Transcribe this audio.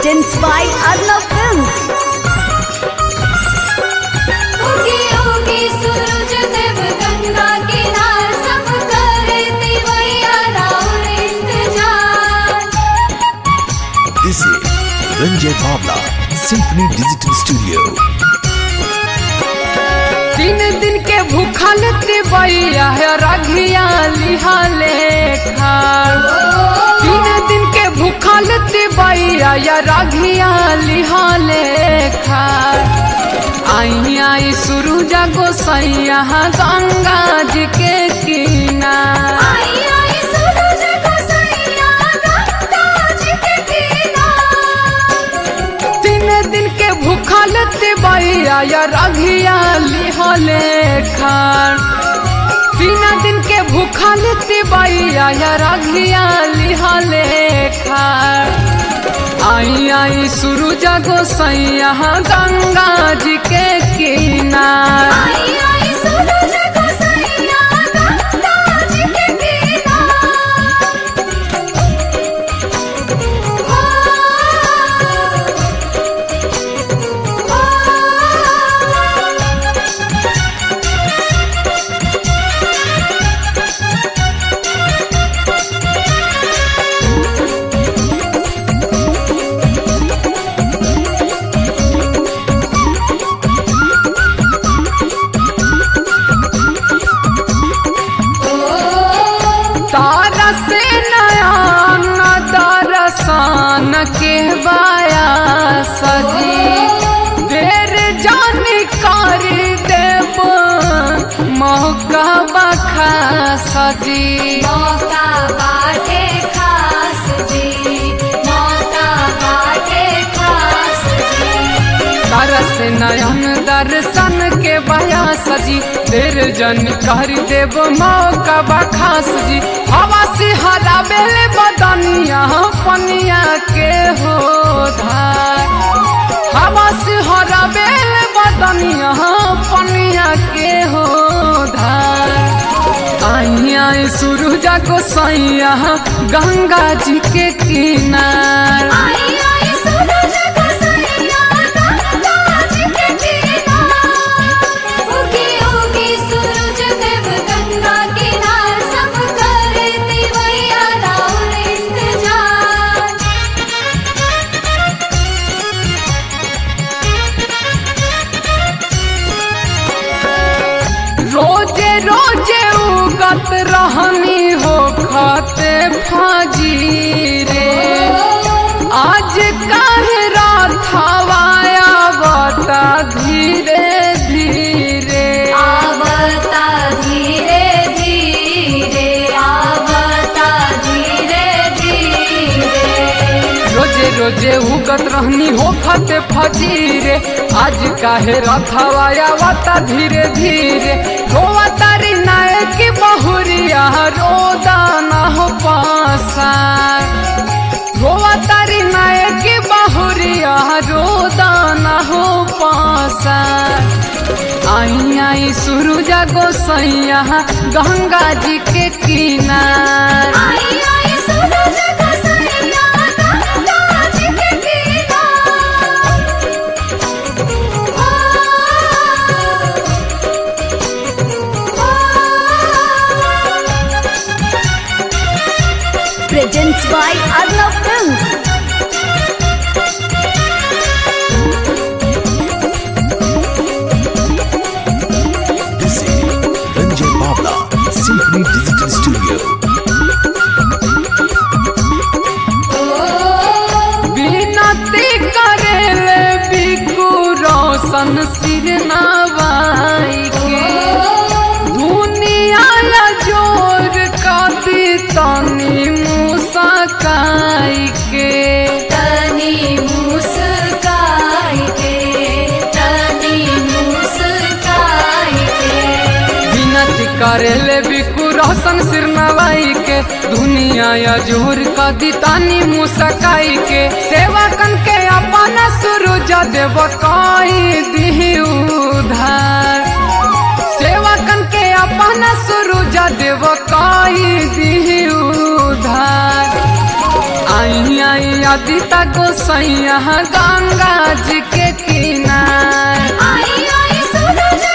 Presents by Arnav Films. उगी उगी सूरज देव गंगा किनार सब करती मैया राउर इंतजार This is Ranjay Bhavla, Symphony Digital Studio. तीन दिन के भूखल तिबैया है रघिया लिहा लेखा तीन दिन के भूखल तिबैया या रघिया लिहा लेखा आई आई सूरज गोसैया गंगा जी के किनार आई आई सूरज गोसैया गंगा जी के किनार तीन दिन के भूखल तिबैया या रघिया लिहले खान तीन दिन के भूखल तिबैया या रघिया लिहले खान आई आई सूरज गोसैया गंगा जी के किनार आई आई सूरज गोसैया गंगा जी के किनार तारा से नयन दरसान के बाया सजी देर जानी कर देव मौका बखा सजी मौका बाटे खास जी मौका बाटे खास जी तारा से नयन दर्शन के बाया सजी देर जन कर देव मौका बखा सजी हवा से हरा बेल बदनिया पनिया के हो धार हवा से हरा बेल बदनिया पनिया के हो धार आई आई सूरज गोसैया गंगा जी के किनार आई आई सूरज गोसैया गंगा जी के किनार उगी उगी सूरज देव गंगा किनार सब करती मैया राउर इंतजार रोजे रोजे उगत रहनी हो खाते फाजी रे आज काहे राथावाया बता धीरे धीरे आवता धीरे धीरे आवता धीरे धीरे रोजे रोजे उगत रहनी हो खाते फाजी रे आज काहे राथावाया बता धीरे धीरे रोवा तारी नायक बहुरिया रोदा ना हो पासा रोवा तारी नायक बहुरिया रोदाना हो पासा आई आई सूरज गोसैया गंगा जी के किनार आई आई सूरज गोसैया गंगा जी के किनार Presents by Arnav Films. This is Ranjay Bhavla, Symphony Digital Studio. बिनती करेले बिकू रोशन सिर नवाई के दुनिया ला जोर काती तनी मुसकाई के तनी मुस्काई के तनी मुस्काई के विनती करेले बिकू रोशन सिर नवाई के दुनिया या जोर का दितानी मुसकाई के सेवा कन के अपन सूरज देव काई दी उधार सेवा कन के अपन सूरज देव काई दी उधार आई आई अदिता गोसैया गंगा जी के किनार आई आई सूरज